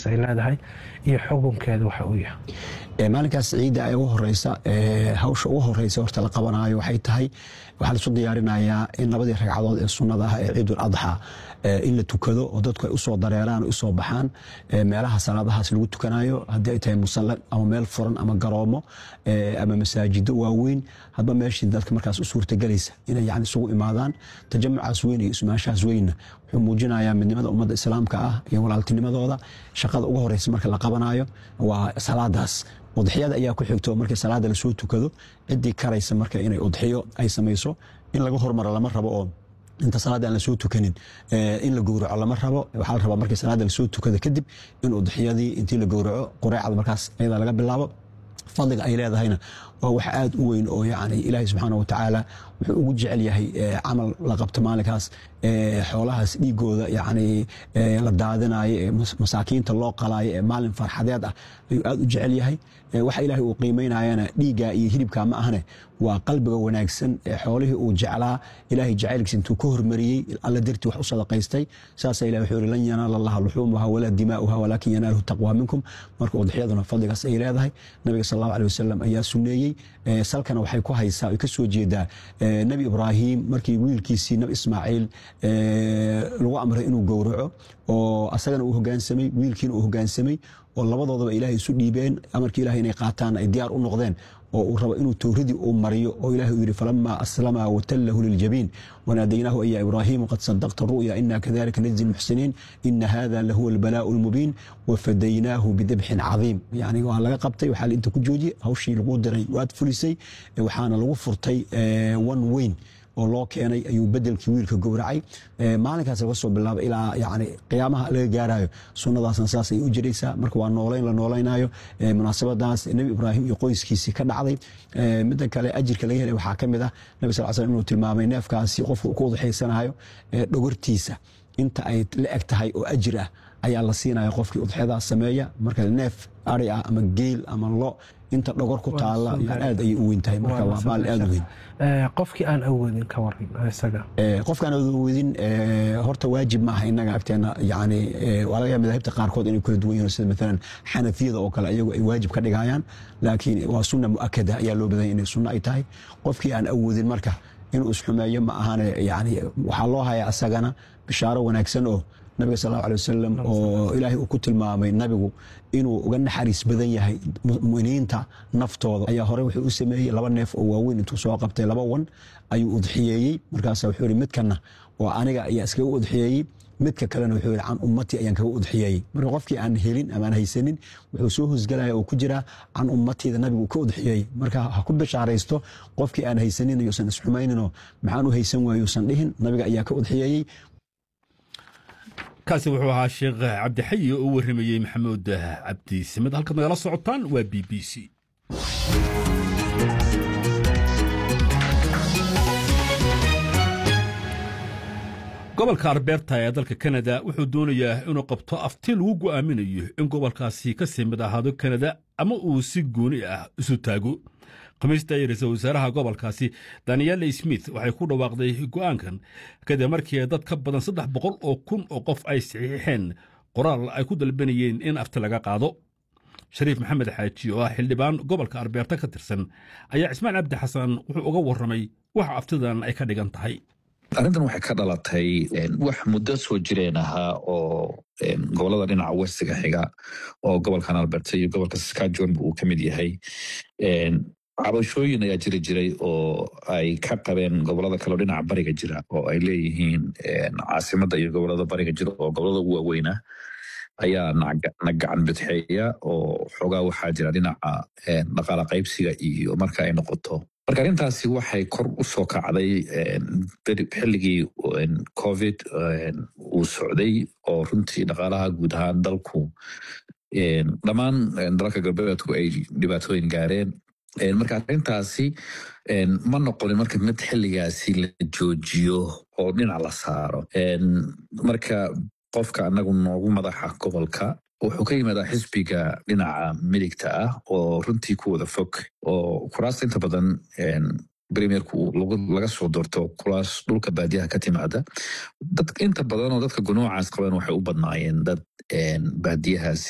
maalintaas ay leedahay iyo xukunkeeda waxa uu yahay maalinkaas ciidda ee ugu horeysa hawsha ugu horeysa horta la qabanayo waxay tahay waxaa laisu diyaarinayaa in labadii ragcadood ee sunnada ah ee ciidul adxa in la tukado oo dadku ay usoo dareeraan usoo baxaan meelaha salaadahaas lagu tukanayo haddii ay tahay musalla ama meel furan ama garoomo ama masaajido waaweyn hadba meeshii dadka markaas u suurtagelaysa inay yani isugu imaadaan tajamucaas weyn iyo ismaanshahaas weynna wuxuu muujinayaa midnimada ummadda islaamka ah iyo walaaltinimadooda shaqada ugu horeysa marka la qabanayo waa salaadaas udxiyada ayaa ku xigto markii salaada lasoo tukado ciddii karaysa marka inay udxiyo ay samayso in laga hormaro lama rabo oo inta salaada aan lasoo tukanin in la gowraco lama rabo waxaa la rabaa markii salaada lasoo tukado kadib in udxiyadii intii la gowraco qureecda markaas ayada laga bilaabo fadliga ay leedahayna waa wax aad u weyn oo yani ilaahay subxaana wa tacaala wuxuu ugu jecel yahay camal la qabto maalinkaas xoolahaas dhiigooda yani la daadinayo ee masaakiinta loo qalaayo ee maalin farxadeed ah ayuu aad u jecel yahay waxa ilaahay uu qiimaynayana dhiigga iyo hilibka ma ahne waa qalbiga wanaagsan ee xoolihii uu jeclaa ilaahay jacaylkiisa intuu ka hormariyey alla dartii wax u sadaqaystay saasa ilahi wuxuu yihi lan yanaala allaha luxuumuha walaa dimaa'uha walaakin yanaaluhu taqwa minkum marka udxiyaduna fadligaas ay leedahay nabiga sal allahu alih wasalam ayaa suneeyey salkana waxay ku haysaa ay ka soo jeedaa nebi ibraahim markii wiilkiisii nabi ismaaciil lagu amray inuu gowraco oo asagana uu hogaansamay wiilkiina uu hogaansamay oo labadoodaba ilaahay isu dhiibeen amarkii ilahay inay qaataan ay diyaar u noqdeen oo uu rabo inuu towradii uu mariyo oo ilahi uu yidhi falama aslama watallahu liljabiin wanaadaynaahu aya ibraahimu qad sadaqta ru'ya ina kadalika najzi lmuxsiniin ina hada lahuwa albalaa'u lmubiin wafadaynaahu bidabxin cadiim yani waa laga qabtay waxaa inta ku joojiyey hawshii lagu diray waad fulisay waxaana lagu furtay one weyn oo loo keenay ayuu bedelkii wiilka gowracay maalinkaas laga soo bilaaba ilaa yani qiyaamaha laga gaarayo sunnadaasna saas ay u jiraysaa marka waa noolayn la noolaynayo munaasabadaas nebi ibraahim iyo qoyskiisii ka dhacday midda kale ajirka laga helay waxaa ka mid ah nabi sal slam inuu tilmaamay neefkaasi qofka ku udxaysanayo dhogortiisa inta ay la eg tahay oo ajir ah ayaa la siinaya qofkii udxyadaas sameeya marka neef ari ah ama geel ama lo inta dhogor ku taala aad ayay u weyn tahay marka waa maal aad u weyn qofkii aan awoodin ka waran isaga qofkaan awoodin horta waajib maaha inaga agteena yani waa laga yaaba madahibta qaarkood inay kala duwan yihiin sida maalan xanafiyada oo kale ayagu ay waajib ka dhigayaan laakiin waa sunna mu'akada ayaa loo badanya inay sunno ay tahay qofkii aan awoodin marka inuu isxumeeyo ma ahane yani waxaa loo hayaa asagana bishaaro wanaagsan oo nabiga sal allahu alay wasalam oo ilaahay uu ku tilmaamay nabigu inuu uga naxariis badan yahay muminiinta naftooda ayaa hore wuxuu u sameeyey laba neef oo waaweyn intuu soo qabtay laba wan ayuu udxiyeeyey markaasa wuxuu yihi midkana oo aniga ayaa iskaga udxiyeeyey midka kalena wuxuu yihi can ummatii ayaan kaga udxiyeeyey marka qofkii aan helin ama aan haysanin wuxuu soo hosgelaya oo ku jiraa can ummatiida nabigu ka udxiyeeyey marka ha ku bishaaraysto qofkii aan haysanin yuusan isxumayninoo maxaan u haysan waaye yuusan dhihin nabiga ayaa ka udxiyeeyey kaasi wuxuu ahaa sheekh cabdixayi oo u warramayey maxamuud cabdi simed halkaad nagala socotaan waa b b c gobolka arbeerta ee dalka kanada wuxuu doonayaa inuu qabto afti lagu go'aaminayo in gobolkaasi ka sii mid ahaado kanada ama uu si gooni ah isu taago khamiista ay ra-iisul wasaaraha gobolkaasi danielle smith waxay ku dhawaaqday go'aankan kadib markii dad ka badan saddex boqol oo kun oo qof ay saxiixeen qoraal ay ku dalbanayeen in afti laga qaado shariif maxamed xaaji oo ah xildhibaan gobolka arbeerta ka tirsan ayaa cismaan cabdi xasan wuxuu uga warramay waxa aftidan ay ka dhigan tahay arrintan waxay ka dhalatay wax muddo soo jireen ahaa oo gobolada dhinaca westiga xiga oo gobolkan alberta iyo gobolka saskajon uu ka mid yahay cabashooyin ayaa jiri jiray oo ay ka qabeen gobolada kaleo dhinaca bariga jira oo ay leeyihiin caasimada iyo gobolada bariga jira oo gobolada ugu waaweyna ayaa na gacan bidxeeya oo xoogaa waxaa jira dhinaca dhaqaala qaybsiga iyo marka ay noqoto marka arrintaasi waxay kor u soo kacday xilligii covid uu socday oo runtii dhaqaalaha guud ahaan dalku dhammaan dalalka galbeedku ay dhibaatooyin gaareen marka arrintaasi ma noqonin marka mid xilligaasi la joojiyo oo dhinac la saaro marka qofka anagu noogu madaxa gobolka wuxuu ka yimaadaa xisbiga dhinaca midigta ah oo runtii ku wada fog oo kuraasta inta badan premierku laga soo doorto kuraas dhulka baadiyaha ka timaada dad inta badan oo dadka gunuucaas qaban waxay u badnaayeen dad baadiyahaasi